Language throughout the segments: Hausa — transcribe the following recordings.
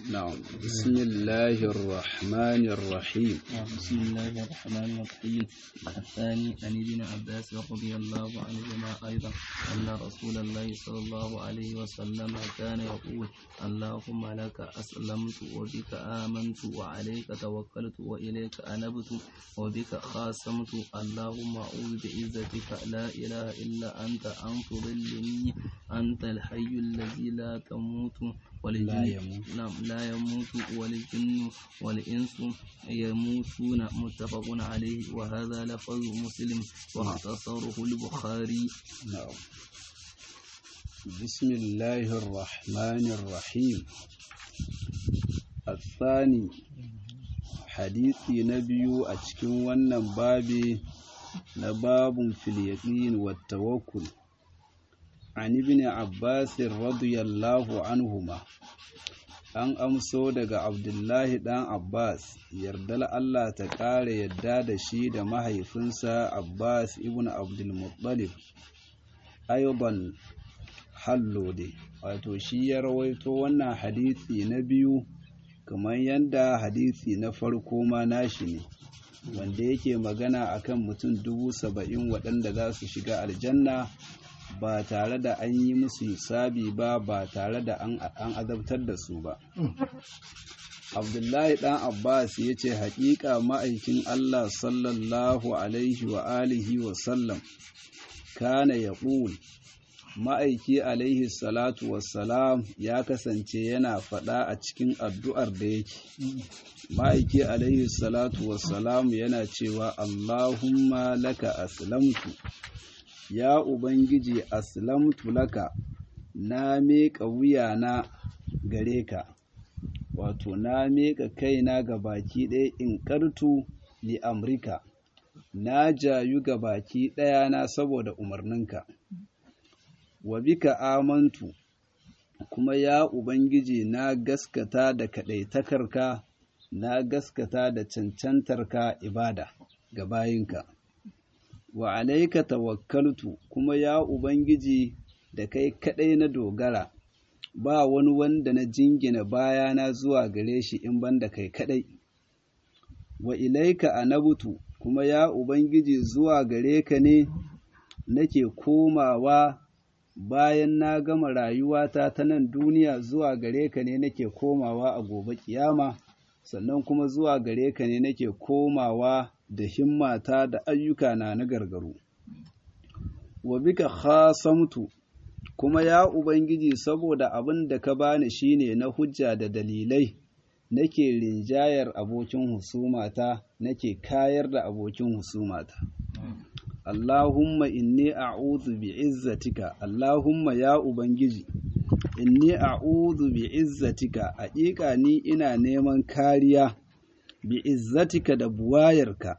نعم بسم الله الرحمن الرحيم بسم الله الرحمن الرحيم الثاني عن ابن عباس رضي الله عنهما أيضا أن رسول الله صلى الله عليه وسلم كان يقول اللهم لك أسلمت وبك آمنت وعليك توكلت وإليك أنبت وبك خاصمت اللهم أعوذ بعزتك لا إله إلا أنت أن تضلني أنت الحي الذي لا تموت والجن لا يموت. نعم لا يموت والجن والإنس يموتون متفق عليه وهذا لفظ مسلم واختصره البخاري نعم بسم الله الرحمن الرحيم الثاني حديثي نبي أتكن ونن بابي نباب في اليقين والتوكل عن ابن عباس رضي الله عنهما an amso daga abdullahi ɗan abbas yardar allah ta ƙara yadda da shi da mahaifinsa abbas ibn abdulmuttalib ayuban hallode wato shi ya rawaito wannan hadisi na biyu kamar yadda hadisi na farko ma nashi ne wanda yake magana akan mutum dubu saba'in waɗanda za su shiga aljanna ba tare da an yi musu hisabi ba ba tare da an azabtar da su ba abdullahi ɗan abbas ya ce haƙiƙa ma'aikin allah sallallahu alaihi wa alihi wa sallam kana ya ma'aiki alaihi salatu wassalam ya kasance yana faɗa a cikin addu'ar da yake ma'aiki alaihi salatu wassalam yana cewa allahumma laka aslamtu ya ubangiji aslamtu laka na miƙa wuyana gare ka wato na miƙa kaina ga baki ɗaya in ƙartu li amrika na jayu ga baki ɗaya na saboda umarninka wa bika amantu kuma ya ubangiji na gaskata da kaɗaitakarka na gaskata da cancantarka ibada ga bayinka wa alaika tawakkaltu kuma ya ubangiji da kai kaɗai na dogara ba wani wanda na jingina bayana zuwa gare shi in banda kai kaɗai wa ilaika anabutu kuma ya ubangiji zuwa gare ka ne nake komawa bayan na gama rayuwata ta nan duniya zuwa gare ka ne nake komawa a gobe kiyama sannan kuma zuwa gare ka ne nake komawa da himmata da ayyuka na na gargaru wa bika khasamtu kuma ya ubangiji saboda abin da ka bani shine na hujja da dalilai nake rinjayar abokin husumata nake kayar da abokin husumata Allahumma inni a'udhu bi'izzatika Allahumma ya ubangiji inni a'udhu bi'izzatika haƙiƙa ni ina neman kariya bi'izzatika da buwayarka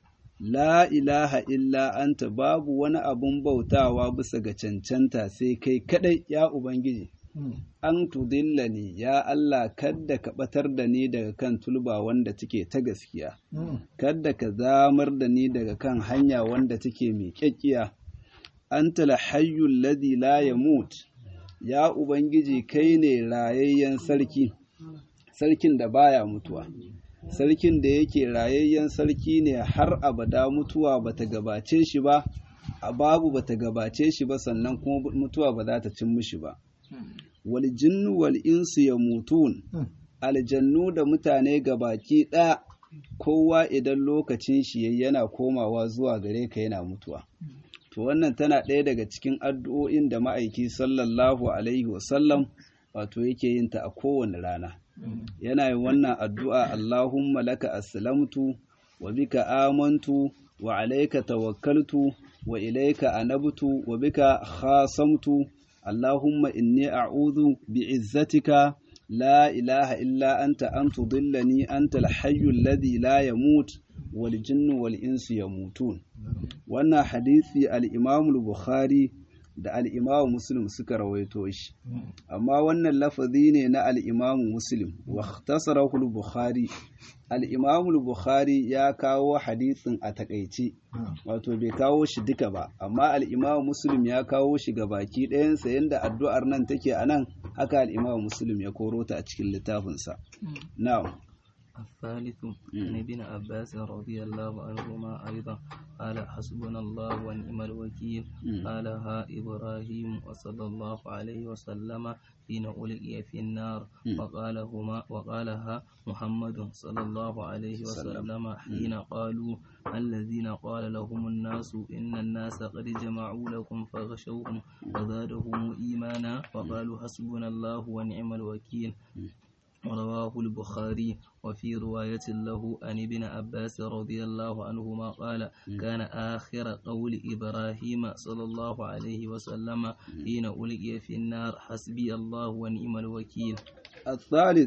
la ilaha illa anta babu wani abun bautawa bisa ga cancanta sai kai kadai ya ubangiji an tudillani ya Allah kadda ka batar da ni daga kan tulba wanda take ta gaskiya kadda ka zamar da ni daga kan hanya wanda take mai kyakkiya anta hayyul ladhi la yamut ya ubangiji kai ne rayayyen sarki sarkin da baya mutuwa sarkin da yake rayayyen sarki ne har abada mutuwa bata gabace shi ba a babu bata gabace shi ba sannan kuma mutuwa ba za ta cin mishi ba wal jinnu wal insu yamutun aljannu da mutane gabaki ɗaya kowa idan lokacin shi yana komawa zuwa gare ka yana mutuwa to wannan tana ɗaya daga cikin addu'o'in da ma'aiki sallallahu alaihi wasallam wato yake yin ta a kowane rana yana yin wannan addu'a Allahumma laka aslamtu wa bika amantu wa alaika tawakkaltu wa ilaika anabtu wa bika khasamtu Allahumma inni a'udhu bi'izzatika la ilaha illa anta an tudillani anta al-hayyu alladhi la yamut wal jinnu wal insu yamutun wannan hadisi al-Imam al-Bukhari da al'imamu muslim suka rawaito shi amma wannan lafazi ne na al'imamu muslim wa tasarahul bukhari al'imamu bukhari ya kawo hadisin a takaice wato bai kawo shi duka ba amma al'imamu muslim ya kawo shi ga baki ɗayansa yadda addu'ar nan take a nan haka al-imam muslim ya koro ta a cikin littafinsa na'am الثالث عن ابن عباس رضي الله عنهما أيضا قال حسبنا الله ونعم الوكيل قالها إبراهيم وصلى الله عليه وسلم حين ألقي في النار وقالهما وقالها محمد صلى الله عليه وسلم حين قالوا الذين قال لهم الناس إن الناس قد جمعوا لكم فغشوهم وزادهم إيمانا وقالوا حسبنا الله ونعم الوكيل رواه البخاري وفي رواية له عن ابن عباس رضي الله عنهما قال كان آخر قول إبراهيم صلى الله عليه وسلم حين ألقي في النار حسبي الله ونعم الوكيل الثالث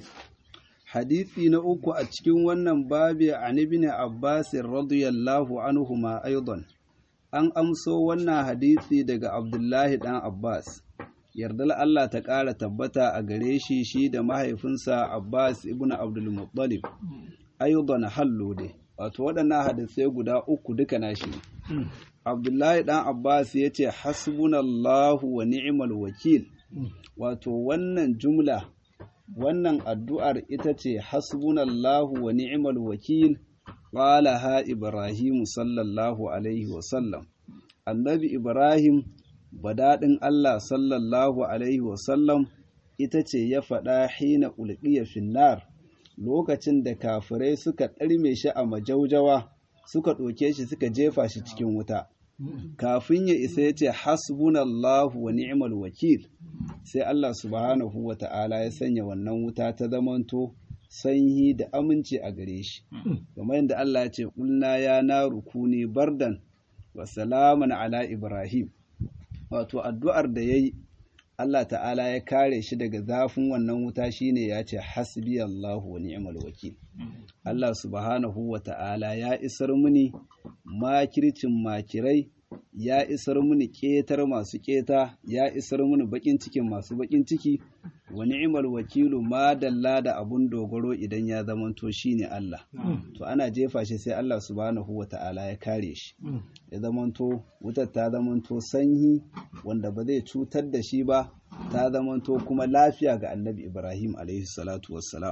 حديثي نأوك أتشكين ونن بابي عن ابن عباس رضي الله عنهما أيضا أن أمسو ونن حديثي دق عبد الله بن عباس yardar Allah ta ƙara tabbata a gare shi shi da mahaifinsa Abbas ibn Abdul Muttalib ayyuban hallo dai wato waɗannan hadisai guda uku duka nashi Abdullahi dan Abbas ya ce hasbunallahu wa ni'mal wakil wato wannan jumla wannan addu'ar ita ce hasbunallahu wa ni'mal wakil qalaha Ibrahim sallallahu alaihi wa sallam annabi Ibrahim badaɗin Allah sallallahu Alaihi wasallam ita ce ya faɗa hina ulƙiya finnar lokacin da kafirai suka ɗarme shi a majaujawa suka ɗauke shi suka jefa shi cikin wuta. Kafin ya isa ya ce hasbunallahu wa ni'mal wakil sai Allah subhanahu wa ta'ala ya sanya wannan wuta ta zamanto sanyi da aminci a gare shi. Kamar yadda Allah ya ce, Ƙulna ya na rukuni bardan wa salaman ala Ibrahim. wato addu'ar da ya yi Allah ta'ala ya kare shi daga zafin wannan wuta shine ya ce hasbi Allahu wa ni'mal wakil Allah subhanahu wa ta'ala ya isar muni makircin makirai ya isar muni ƙetar masu ƙeta ya isar muni baƙin cikin masu baƙin ciki wa ni'mal wakilu ma dalla da abun dogaro idan ya zamanto shine Allah to ana jefa shi sai Allah subhanahu wa ta'ala ya kare shi ya zamanto wutar ta zamanto sanyi wanda ba zai cutar da shi ba ta zamanto kuma lafiya ga annabi Ibrahim alaihi salatu wassalam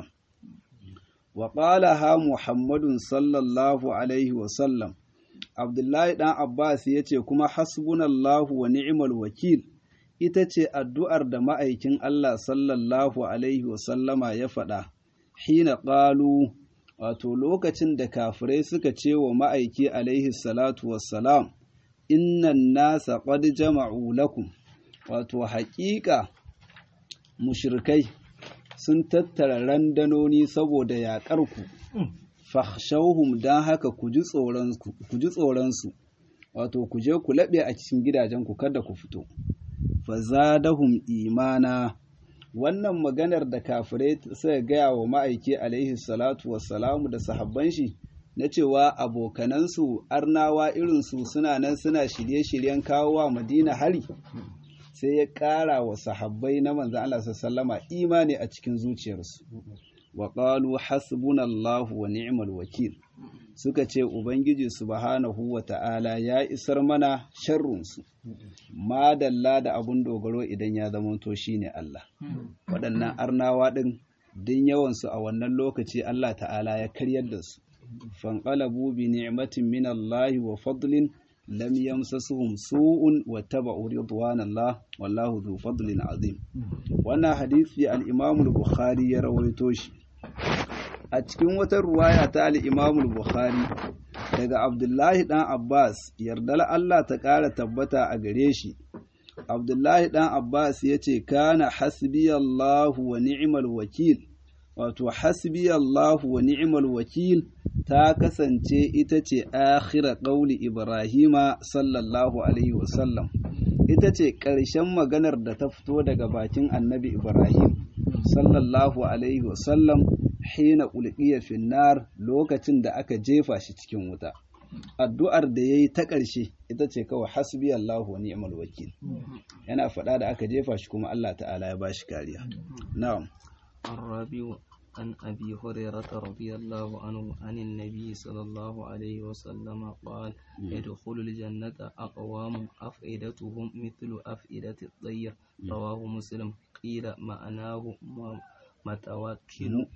wa qalaha Muhammadun sallallahu alaihi wasallam Abdullahi dan Abbas ya ce kuma hasbunallahu wa ni'mal wakil ita ce addu'ar da ma'aikin Allah sallallahu alaihi wasallama ya faɗa hina ƙalu wato lokacin da kafirai suka ce wa ma'aiki alaihi salatu wassalam innan nasa qad jama'u lakum wato haƙiƙa mushrikai sun tattara randanoni saboda yaƙarku fahshauhum don haka ku ji tsoronsu wato ku je ku laɓe a cikin gidajenku kada ku fito fazadahum imana wannan maganar da kafirai suka gaya wa ma'aiki alaihi salatu wassalamu da sahabban shi na cewa abokanansu arnawa irinsu suna nan suna shirye-shiryen kawo wa madina hari sai ya ƙara wa sahabbai na manzan Allah sallama imani a cikin zuciyarsu wa ƙalu hasbunallahu wa ni'mal wakil suka ce ubangiji subhanahu wa ta'ala ya isar mana sharrunsu madalla da abun dogaro idan ya zamanto shine Allah waɗannan arnawa ɗin din yawansu a wannan lokaci Allah ta'ala ya karyar da su fanqalabu bi ni'matin min Allah wa fadlin lam yamsasuhum su'un wa taba'u ridwanallah wallahu dhu fadlin azim wannan hadisi al-Imam al-Bukhari ya rawaito shi a cikin wata ruwaya ta al-Imam al-Bukhari daga Abdullahi dan Abbas yardar Allah ta ƙara tabbata a gare shi Abdullahi dan Abbas ya ce kana hasbiyallahu wa ni'mal wakil wato hasbiyallahu wa ni'mal wakil ta kasance ita ce akhira qauli Ibrahima sallallahu alaihi wasallam ita ce ƙarshen maganar da ta fito daga bakin annabi Ibrahim sallallahu alaihi wasallam hina ulqiya finnar lokacin da aka jefa shi cikin wuta addu'ar da yayi ta ƙarshe ita ce kawai hasbi Allahu wa ni'mal wakil yana faɗa da aka jefa shi kuma Allah ta'ala ya bashi kariya na'am الرابع عن أبي هريرة رضي الله عنه عن النبي صلى الله عليه وسلم قال يدخل الجنة أقوام أفئدتهم مثل أفئدة الطير رواه مسلم قيل معناه متوكل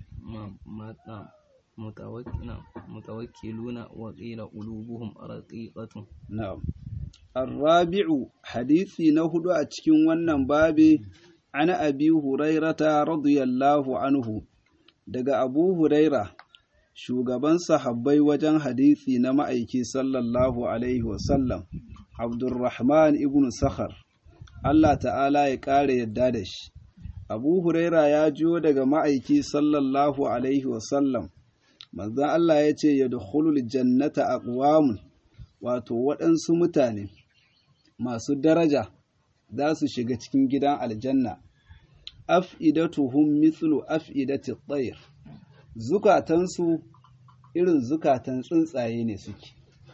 متوكلون وقيل قلوبهم رقيقة نعم الرابع حديثي نهد أتكين ونن بابي عن أبي هريرة رضي الله عنه daga Abu Huraira shugaban sahabbai wajen hadisi na ma'aiki sallallahu alaihi wasallam Abdurrahman ibn Sakhar Allah ta'ala ya ƙara yadda da shi Abu Huraira ya jiyo daga ma'aiki sallallahu alaihi wasallam manzon Allah ya ce yadkhulul jannata aqwamun wato waɗansu mutane masu daraja za su shiga cikin gidan aljanna af'idatuhum mithlu af'idati at-tayr zukatansu irin zukatan tsuntsaye ne suke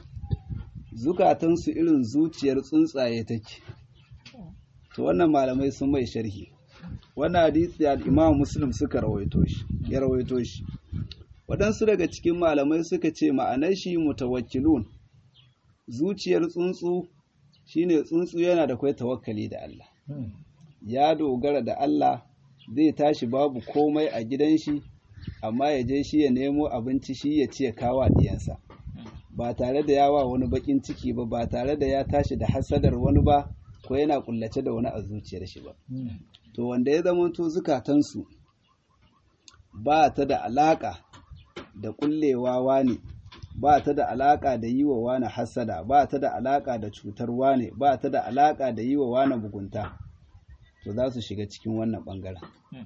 zukatansu irin zuciyar tsuntsaye take to wannan malamai sun mai sharhi wannan hadisi al-Imam Muslim suka rawaito shi ya rawaito shi waɗansu daga cikin malamai suka ce ma'anar shi mutawakkilun zuciyar tsuntsu shine tsuntsu yana da kwai tawakkali da Allah ya dogara da Allah zai tashi babu komai a gidan shi amma ya je shi ya nemo abinci shi ya ci ya kawa diyansa ba tare da yawa wani bakin ciki ba ba tare da ya tashi da hasadar wani ba ko yana kullace da wani a zuciyar shi ba to wanda ya zama to zukatansu ba ta da alaka da kullewa wani ba ta da alaka da yi wa wani hasada ba ta da alaka da cutar wane ba ta da alaka da yi wa wani mugunta to za su shiga cikin wannan ɓangaren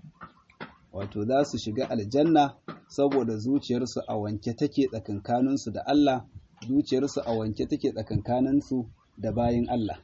wato za su shiga aljanna saboda zuciyarsu a wanke take tsakankaninsu da Allah zuciyarsu a wanke take tsakankaninsu da bayin Allah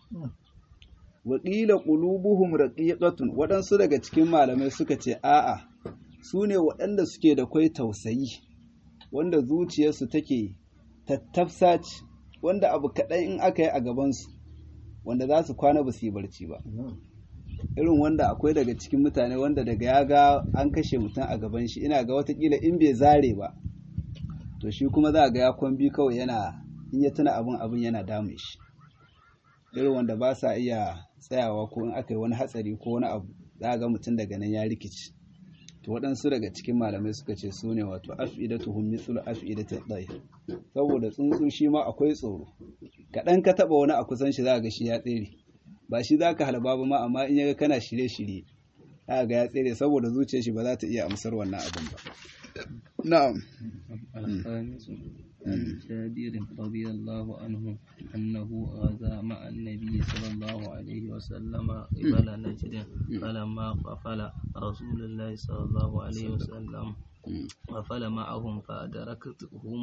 waƙila ƙulubuhum raqiqatun waɗansu daga cikin malamai suka ce a'a su ne waɗanda suke da kwai tausayi wanda zuciyarsu take tattafsa ce wanda abu kaɗai in aka yi a gabansu wanda za su kwana ba su yi barci ba irin wanda akwai daga cikin mutane wanda daga ya ga an kashe mutum a gaban shi ina ga watakila in bai zare ba to shi kuma za ga ya kwambi kawai yana in ya tuna abin abin yana damun shi irin wanda ba sa iya tsayawa ko in aka yi wani hatsari ko wani abu za ga mutum daga nan ya rikici to waɗansu daga cikin malamai suka ce su ne wato af'idatuhum mithlu af'idati dhayr saboda tsuntsu shi ma akwai tsoro kaɗan ka taɓa wani a kusan shi za ga shi ya tsere ba shi za ka halaba ba ma amma in yaga kana shirye-shirye za ga ya tsere saboda zuciyar shi ba za ta iya amsar wannan abin ba na'am الخامس عن جابر رضي الله عنه أنه غزا مع النبي صلى الله عليه وسلم قبل نجد فلما قفل رسول الله صلى الله عليه وسلم قفل معهم فأدركتهم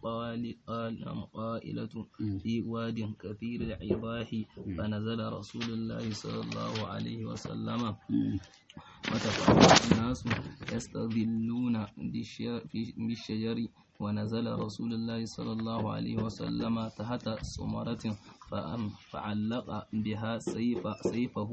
القائلة في واد كثير العباح فنزل رسول الله صلى الله عليه وسلم وتفرق الناس يستظلون بالشجر ونزل رسول الله صلى الله عليه وسلم تحت ثمرة فعلق بها سيف سيفه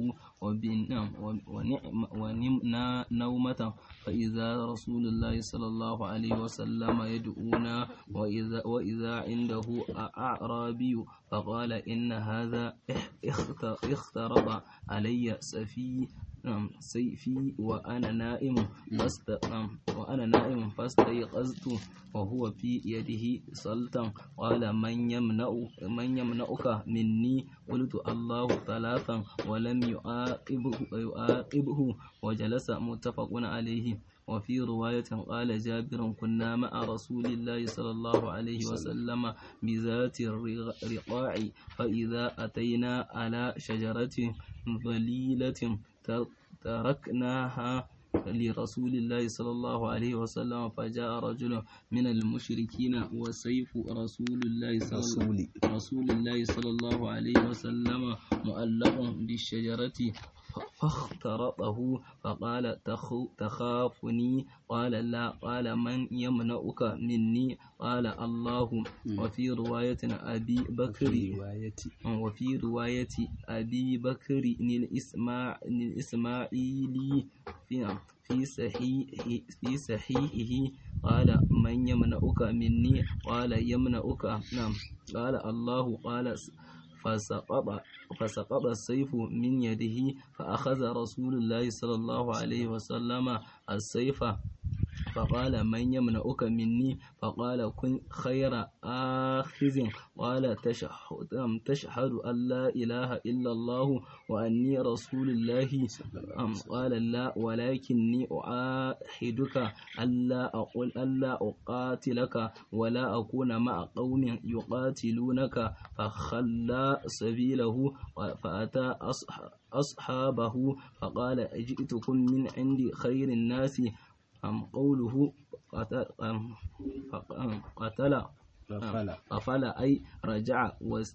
ونمنا نومة فإذا رسول الله صلى الله عليه وسلم يدعونا وإذا, وإذا عنده أعرابي فقال إن هذا اخترب علي سفي سيفي وأنا نائم فاست وأنا نائم فاستيقظت وهو في يده سلطان قال من يمنع من يمنعك مني قلت الله ثلاثا ولم يعاقبه يعاقبه وجلس متفق عليه وفي رواية قال جابر كنا مع رسول الله صلى الله عليه وسلم بذات الرقاع فإذا أتينا على شجرة ظليلة تركناها لرسول الله صلى الله عليه وسلم فجاء رجل من المشركين وسيف رسول الله صلى رسول الله صلى الله عليه وسلم مؤلق بالشجرة فاخترطه فقال تخافني قال لا قال من يمنعك مني قال الله وفي رواية أبي بكر وفي رواية أبي بكر الإسماعيلي في في صحيح في صحيحه قال من يمنعك مني قال يمنعك نعم قال الله قال فسقط فسقط السيف من يده فأخذ رسول الله صلى الله عليه وسلم السيف فقال من يمنعك مني فقال كن خير آخذ قال تشهد, تشهد أن لا إله إلا الله وأني رسول الله قال لا ولكني أعاهدك ألا أقول ألا أقاتلك ولا أكون مع قوم يقاتلونك فخلى سبيله فأتى أصحابه فقال جئتكم من عند خير الناس أم قوله قتل, قتل قفل أي رجع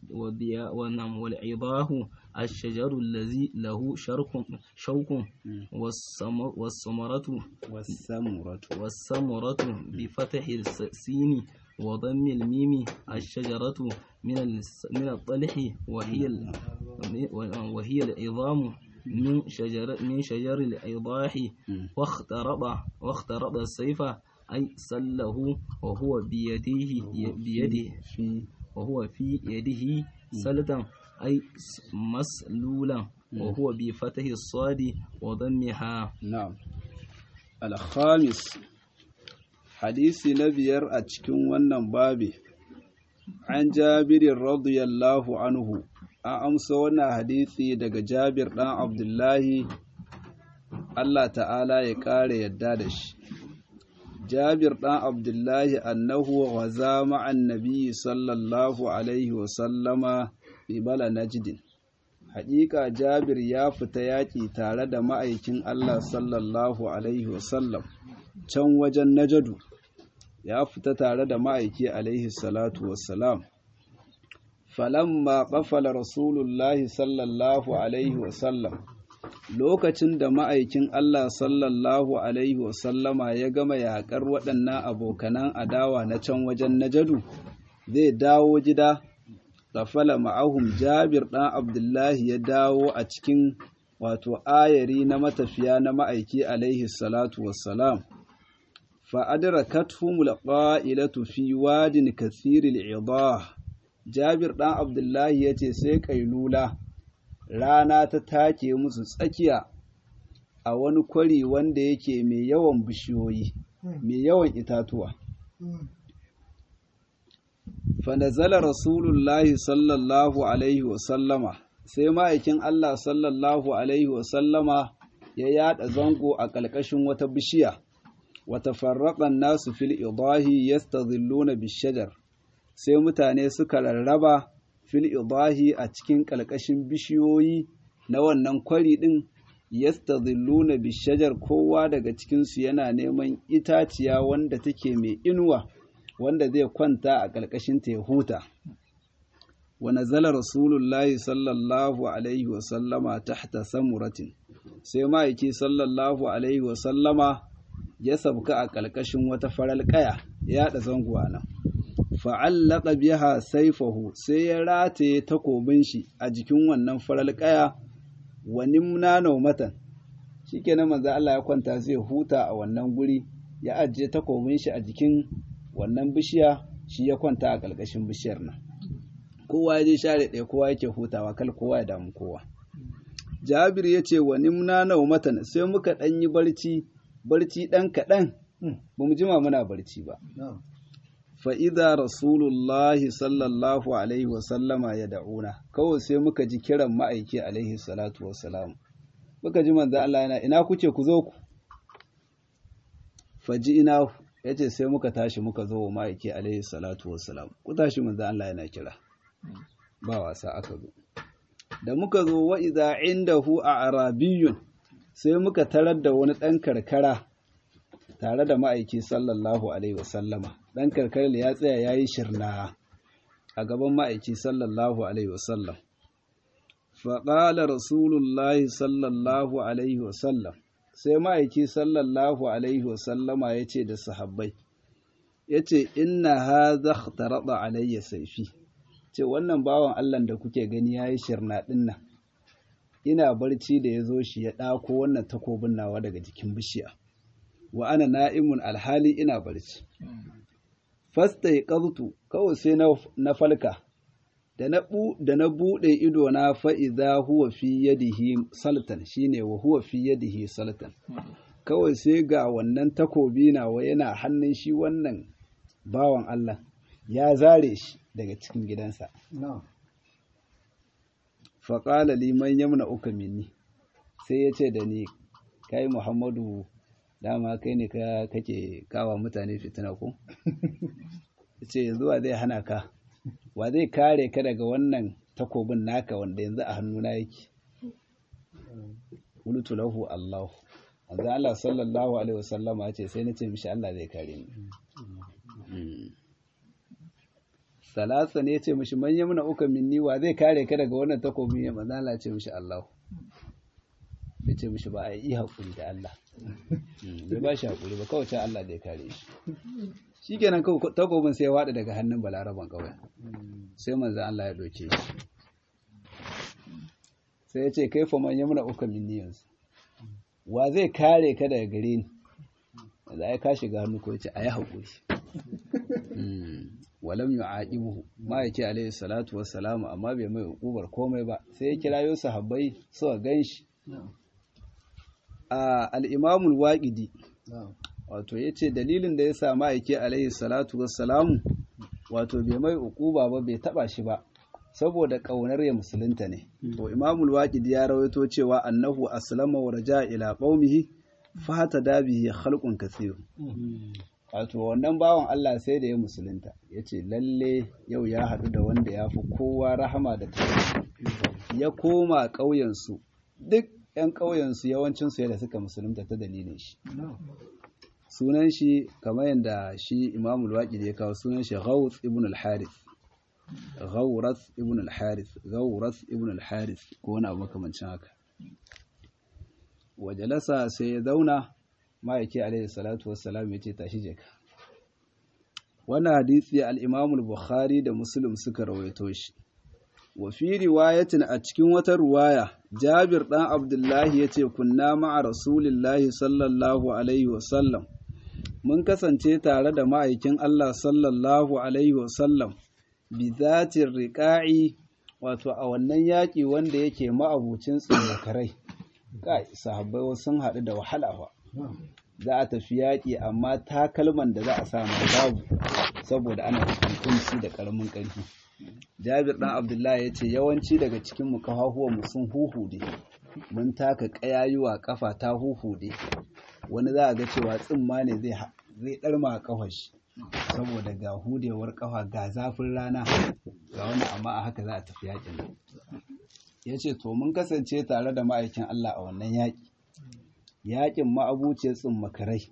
والعظاه الشجر الذي له شرك شوك والثمرة والثمرة والثمرة بفتح السين وضم الميم الشجرة من من الطلح وهي وهي العظام من شجر من شجر الإيضاح واخترب واخترب السيف أي سله وهو بيده بيده وهو في يده سلة أي مسلولا وهو بفتح الصاد وضمها نعم الخامس حديث نبير أتكون ونن بابي عن جابر رضي الله عنه an amsa wannan hadisi daga Jabir ɗan Abdullahi Allah ta'ala ya ƙara yadda da shi. Jabir ɗan Abdullahi annahu wa zama annabi sallallahu Alaihi wasallama ibala najdin. Haƙiƙa Jabir ya fita yaƙi tare da ma'aikin Allah sallallahu Alaihi wasallam can wajen Najadu, ya fita tare da ma'aiki Alaihi salatu wassalam. falamma ƙafala rasulullahi sallallahu alaihi wasallam lokacin da ma'aikin Allah sallallahu alaihi wasallama ya gama yaƙar waɗannan abokanan adawa na can wajen najadu zai dawo gida ƙafala ma'ahum jabir ɗan abdullahi ya dawo a cikin wato ayari na matafiya na ma'aiki alaihi salatu wassalam fa'adrakatuhum alqa'ilatu fi wadin kathiril idah Jabir ɗan Abdullahi ya ce sai ƙailula rana ta take musu tsakiya a wani kwari wanda yake mai yawan bishiyoyi, mai yawan itatuwa. Fanazala Rasulullahi sallallahu Alaihi wasallama sai ma'aikin Allah sallallahu Alaihi wasallama ya yada zango a ƙalƙashin wata bishiya, wata farraƙan nasu fil idahi yastazilluna bishajar. sai mutane suka rarraba fil idahi a cikin ƙalƙashin bishiyoyi na wannan kwari ɗin yastazilluna bishajar kowa daga cikinsu yana neman itaciya wanda take mai inuwa wanda zai kwanta a ƙarƙashin ta ya huta wa nazala rasulullahi sallallahu alaihi wa sallama tahta samuratin sai ma'aiki sallallahu alaihi wa sallama ya sabka a ƙarƙashin wata faral ƙaya ya da zanguwa nan fa'allaka biha saifahu sai ya rataye takobin shi a jikin wannan faral ƙaya wa nimna naumatan shikenan manzo Allah ya kwanta zai huta a wannan guri ya ajiye takobin shi a jikin wannan bishiya shi ya kwanta a ƙarƙashin bishiyar nan kowa ya je share ɗaya kowa yake hutawa kal kowa ya damu kowa Jabir ya ce wa nimna naumatan sai muka ɗan yi barci barci ɗan kaɗan ba mu jima muna barci ba fa'iza rasulullahi sallallahu alaihi wasallama ya da'una kawai sai muka ji kiran ma'aiki alaihi salatu wasalam muka ji manzo Allah yana ina kuke ku zo ku faji ina ya ce sai muka tashi muka zo wa ma'aiki alaihi salatu wasalam ku tashi manzo Allah yana kira ba wasa aka zo da muka zo wa idza indahu a arabiyun sai muka tarar da wani ɗan karkara tare da ma'aiki sallallahu alaihi wasallama ɗan karkar ya tsaya ya yi shirna a gaban ma'aiki sallallahu alaihi wasallam faƙala rasulullahi sallallahu alaihi wasallam sai ma'aiki sallallahu alaihi wasallama ya ce da sahabbai ya ce inna haza taraba alayya saifi ce wannan bawan allah da kuke gani ya yi shirna ɗin nan ina barci da ya zo shi ya ɗako wannan takobin nawa daga jikin bishiya wa ana na'imun alhali ina barci fasta ya kawai sai na falka da na buɗe ido na fa'iza huwa fi yadihi saltan shine wa huwa fi yadihi saltan kawai sai ga wannan takobi nawa yana hannun shi wannan bawan Allah ya zare shi daga cikin gidansa faƙala liman yamna uka minni sai ya ce da ni kai muhammadu dama kai ne kake kawa mutane fitina ko ce zuwa zai hana ka wa zai kare ka daga wannan takobin naka wanda yanzu a hannuna yake qultu lahu Allah manzo Allah sallallahu alaihi wasallama ce sai nace mishi Allah zai kare ni salasa ne ce mishi man yamna uka minni wa zai kare ka daga wannan takobin ya manzo Allah ce mishi Allah ya ce mishi ba a yi hakuri da Allah bai ba shi hakuri ba kawai Allah zai kare shi shikenan takobin sai ya wada daga hannun balaraban kawai sai manzo Allah ya doke shi sai ya ce kai fa man yamna uka minni yanzu wa zai kare ka daga gare ni da ai ka shiga hannu ko yace ayi hakuri walam yu'aqibuhu ma yake alaihi salatu wassalamu amma bai mai hukubar komai ba sai ya kirayo sahabbai suka ganshi a al-imam al-waqidi wato yace dalilin da yasa ma yake alaihi salatu wassalamu wato bai mai hukuba ba bai taba shi ba saboda ƙaunar ya musulunta ne. To Imamul Waqid ya rawaito cewa annahu aslama wa raja ila qaumihi fata dabihi khalqun kathir. Wato wannan bawan Allah sai da ya musulunta yace lalle yau ya haɗu da wanda ya fi kowa rahama da tausayi. Ya koma ƙauyen su duk ƴan ƙauyen su yawancin su da suka musulunta ta dalilin shi. Sunan shi kamar yadda shi Imamul Waqid ya kawo sunan shi Ghawth ibn al-Harith. Ghawrath ibn al-Harith Ghawrath ibn al-Harith ko wani abu makamancin haka wajalasa sai ya zauna ma'aiki alaihi salatu wassalam ya ce tashi jeka wannan hadisi al-Imam al-Bukhari da Muslim suka rawaito shi wa fi riwayatin a cikin wata ruwaya Jabir dan Abdullahi yace kunna ma'a Rasulillahi sallallahu alaihi wasallam mun kasance tare da ma'aikin Allah sallallahu alaihi wasallam bizatin riƙa'i wato a wannan yaƙi wanda yake ma'abucin tsimakarai kai sahabbai sun haɗu da wahala fa za a tafi yaƙi amma takalman da za a samu babu saboda ana kunci da ƙaramin ƙarfi jabir ɗan abdullahi ya ce yawanci daga cikin mu mu sun huhude mun taka ƙayayuwa ƙafa ta huhude wani za a ga cewa tsimma ne zai ɗarma a ƙafar shi saboda ga hudewar kafa ga zafin rana ga wani amma a haka za a tafi yakin nan ya ce to mun kasance tare da ma'aikin Allah a wannan yaƙi yaƙin ma'abuciyar makarai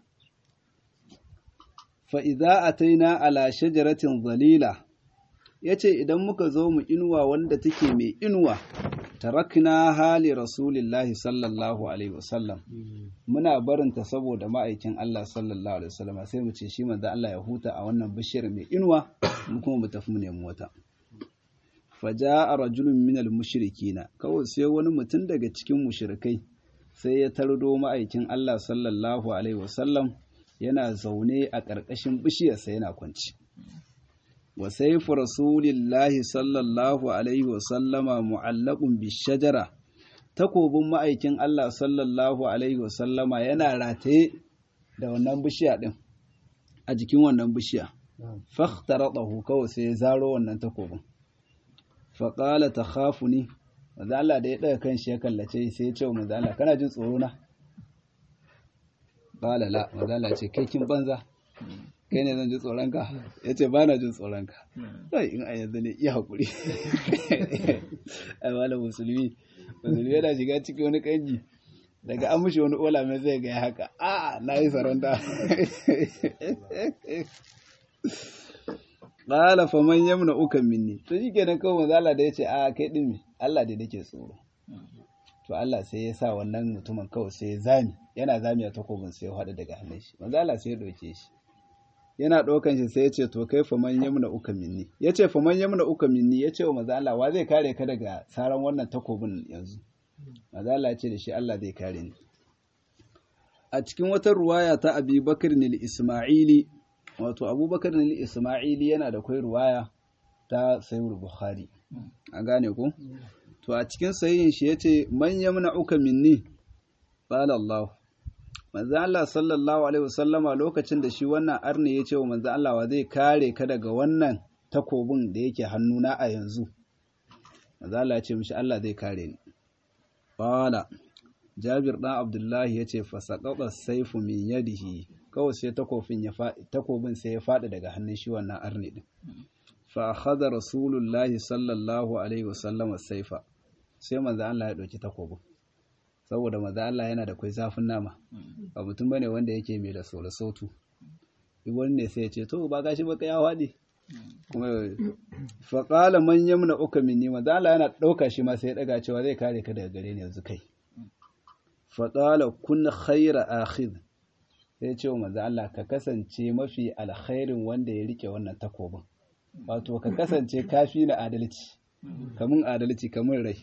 fa'iza a taina ala shajaratin zalila ya ce idan muka zo mu inuwa wanda take mai inuwa tarakna hali rasulillahi sallallahu alaihi wasallam muna barinta saboda ma'aikin Allah sallallahu alaihi wasallam sai mu ce shi manzo Allah ya huta a wannan bishiyar mai inuwa mu kuma mu tafi mu nemi wata faja'a rajulun minal mushrikina kawai sai wani mutum daga cikin mushrikai sai ya tardo ma'aikin Allah sallallahu alaihi wasallam yana zaune a ƙarƙashin bishiyarsa yana kwanci wa saifu rasulillahi sallallahu alaihi wasallama mu'allaqun bishajara takobin ma'aikin Allah sallallahu alaihi wasallama yana rataye da wannan bishiya din a jikin wannan bishiya fakhtaradahu kawai sai ya zaro wannan takobin fa qala takhafuni manzo Allah da ya daga kanshi ya kallace sai ya ce wa manzo Allah kana jin tsoro na qala la manzo Allah ce kai kin banza kai ne zan ji tsoronka ya ce ba na jin tsoronka sai in a yanzu ne iya haƙuri ai wala musulmi musulmi yana shiga ciki wani kanji daga an mushi wani ola mai zai ga haka a na yi saranta qala faman yamna'uka minni to shikenan kawai manzo Allah da yace a kai din me Allah da nake tsoro to Allah sai ya sa wannan mutumin kawai sai ya zami yana zami a takobin sai ya hada daga hannun shi manzo Allah sai ya doke shi yana ɗaukan shi sai ya ce to kai faman yamna uka minni ya ce faman yamna uka minni ya ce wa manzo Allah wa zai kare ka daga saran wannan takobin yanzu manzo Allah ya ce da shi Allah zai kare ni a cikin wata ruwaya ta Abi Bakr Isma'ili wato Abubakar Isma'ili yana da kai ruwaya ta Sahih Bukhari an gane ko to a cikin sahihin shi yace man yamna'uka minni qala Allah manzo Allah sallallahu alaihi wasallama lokacin da shi wannan arni ya ce wa manzo Allah wa zai kare ka daga wannan takobin da yake hannuna a yanzu manzo Allah ya ce mishi Allah zai kare ni qala Jabir dan Abdullahi ya ce fasaqata saifu min yadihi kawai sai takobin ya takobin sai ya fadi daga hannun shi wannan arni din fa akhadha rasulullahi sallallahu alaihi wasallama saifa sai manzo Allah ya dauki takobin saboda maza Allah yana da kwai zafin nama ba mutum bane wanda yake mai da sauran sautu wani ne sai ya ce to ba gashi baka ya waɗe kuma fa qala man yamna uka minni maza Allah yana ɗauka shi ma sai ya ɗaga cewa zai kare ka daga gare ni yanzu kai fa qala kun khayra akhid sai ce wa maza Allah ka kasance mafi alkhairin wanda ya rike wannan takobin wato ka kasance kafi na adalci kamun adalci kamun rai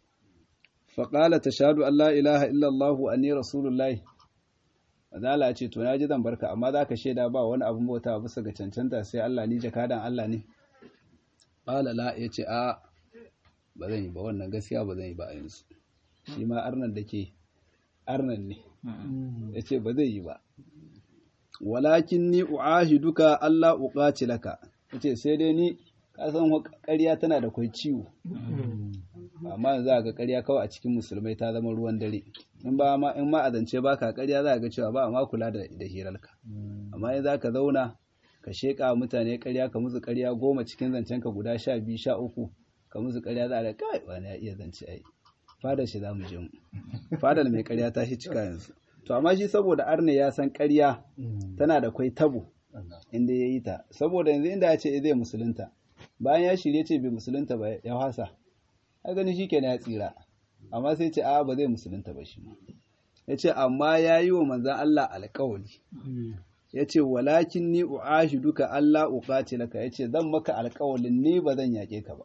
faƙala ta shaɗu Allah ilaha illallah wa ni rasulullahi Azala ya ce to na ji zan barka amma za ka shaida ba wani abin bauta bisa ga cancanta sai Allah ni jakadan Allah ne ƙala la ya ce a ba zan yi ba wannan gaskiya ba zan yi ba a yanzu shi ma arnan da ke arnan ne ya ce ba zai yi ba walakin ni duka Allah uƙaci laka ya ce sai dai ni kasan ƙarya tana da kwai ciwo amma yanzu za ga ƙarya kawai a cikin musulmai ta zama ruwan dare in ba ma in ma azance ba ka ƙarya za ga cewa ba ma kula da da hirarka amma in za ka zauna ka sheƙa mutane ƙarya ka musu ƙarya goma cikin zancen ka guda sha biyu sha uku ka musu ƙarya za a da kai wani ya iya zance ai fadar shi za mu je mu fadar mai ƙarya ta shi cika yanzu to amma shi saboda arne ya san ƙarya tana da kwai tabo inda ya yi ta saboda yanzu inda ya ce zai musulunta bayan ya shirye ce bai musulunta ba ya hasa a gani shi kenan ya tsira amma sai ce a ba zai musulunta ba shi ma ya ce amma ya yi wa manzan Allah alkawali ya ce walakin ni u'ashi duka Allah uƙaci laka ya ce zan maka alkawalin ni ba zan yaƙe ka ba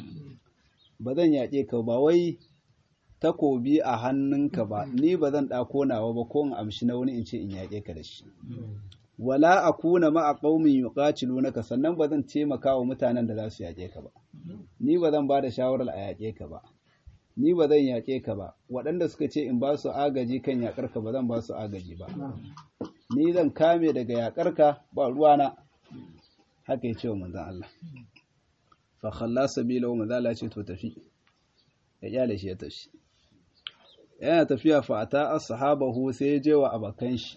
ba zan yaƙe ka ba wai takobi a hannunka ba ni ba zan ɗako nawa ba ko in amshi na wani in ce in yaƙe ka da shi wala akuna ma'a qaumin yuqatilunaka sannan ba zan taimaka wa mutanen da za su yaƙe ka ba ni ba zan ba da shawarar a yaƙe ka ba ni ba zan yaƙe ka ba waɗanda suka ce in ba su agaji kan yaƙar ka ba zan ba su agaji ba ni zan kame daga yaƙar ka ba ruwana haka ya ce wa manzon Allah fa khalla sabila wa manzon Allah ce to tafi ya kyale shi ya tafi yana tafiya fa ata ashabahu sai ya je wa abakan shi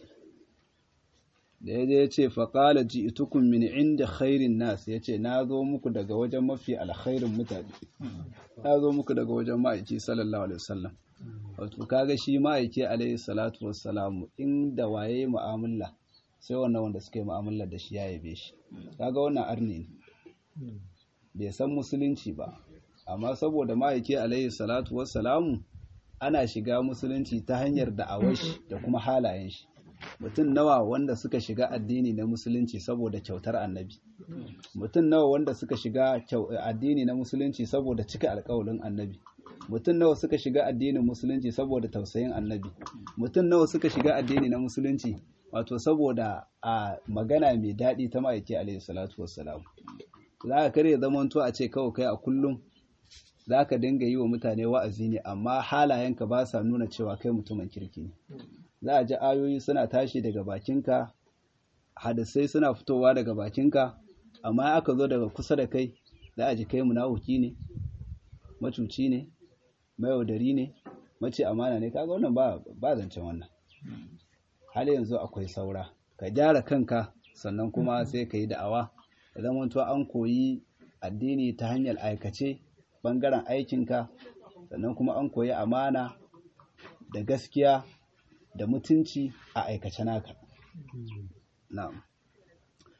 da ya je ya ce faƙala ji itukun min inda khairin nas ya ce na zo muku daga wajen mafi alkhairin mutane na zo muku daga wajen ma'aiki sallallahu alaihi wasallam wato kaga shi ma'aiki alaihi salatu wassalamu inda waye mu'amala sai wannan wanda suka yi mu'amala da shi ya yabe shi kaga wannan arni ne bai san musulunci ba amma saboda ma'aiki alaihi salatu wassalamu ana shiga musulunci ta hanyar da'awar shi da kuma halayen shi mutum nawa wanda suka shiga addini na musulunci saboda kyautar annabi mutum nawa wanda suka shiga addini na musulunci saboda cika alkawalin annabi mutum nawa suka shiga addinin musulunci saboda tausayin annabi mutum nawa suka shiga addini na musulunci wato saboda a magana mai daɗi ta ma'aiki alaihi salatu wassalam za ka kare zamanto a ce kawai kai a kullum za ka dinga yi wa mutane wa'azi ne amma halayenka ba sa nuna cewa kai mutumin kirki ne za a ji ayoyi suna tashi daga bakinka hadisai suna fitowa daga bakinka amma aka zo daga kusa da kai za a ji kai munafiki ne macuci ne mayaudari ne mace amana ne kaga wannan ba ba zancen wannan hal yanzu akwai saura ka gyara kanka sannan kuma sai ka yi da'awa da zamanto an koyi addini ta hanyar aikace bangaren aikinka sannan kuma an koyi amana da gaskiya da mutunci a aikace naka na'am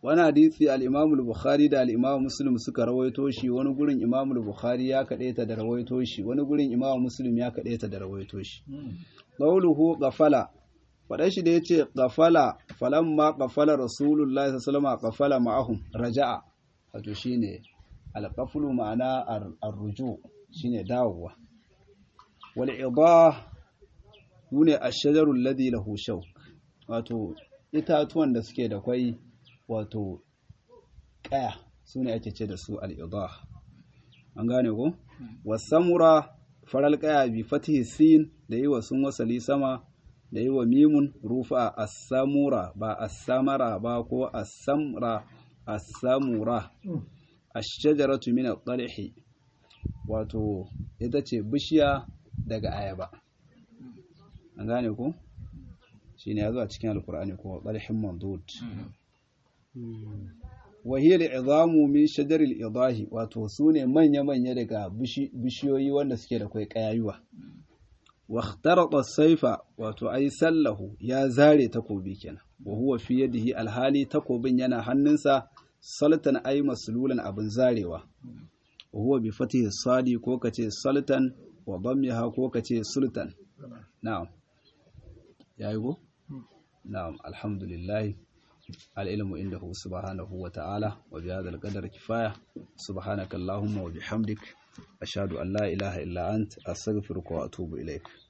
wani hadisi al-Imam al-Bukhari da al-Imam Muslim suka rawaito shi wani gurin Imam al-Bukhari ya kadaita da rawaito shi wani gurin Imam Muslim ya kadaita da rawaito shi qawluhu qafala fadan shi da yace qafala falamma qafala rasulullahi sallallahu alaihi wasallam qafala ma'ahum raja'a wato shine al-qaflu ma'ana ar-ruju shine dawowa wal idah sune ash-shajaru alladhi lahu shawk wato itatuwan da suke da kwai wato kaya sune ake ce da su al-idah an gane ko wasamura faral kaya bi fatihi sin da yi wa sun wasali sama da yi wa mimun rufa as-samura ba as-samara ba ko as-samra as-samura ash-shajaratu min at-talhi wato ita ce bishiya daga ayaba an gane ku shine yazo a cikin alqur'ani ko talhin mandud wa hiya al-idamu min shajar al-idahi wato sune manya manya daga bishiyoyi wanda suke da kai kayayuwa wa ikhtarata saifa wato ai sallahu ya zare takobi kenan wa huwa fi yadihi alhali takobin yana hannunsa saltan ai maslulan abin zarewa wa huwa bi fatihi sadi ko kace saltan wa dammiha ko kace sultan na'am yayi go na'am alhamdulillah العلم عنده سبحانه وتعالى وبهذا القدر كفاية سبحانك اللهم وبحمدك أشهد أن لا إله إلا أنت أستغفرك وأتوب إليك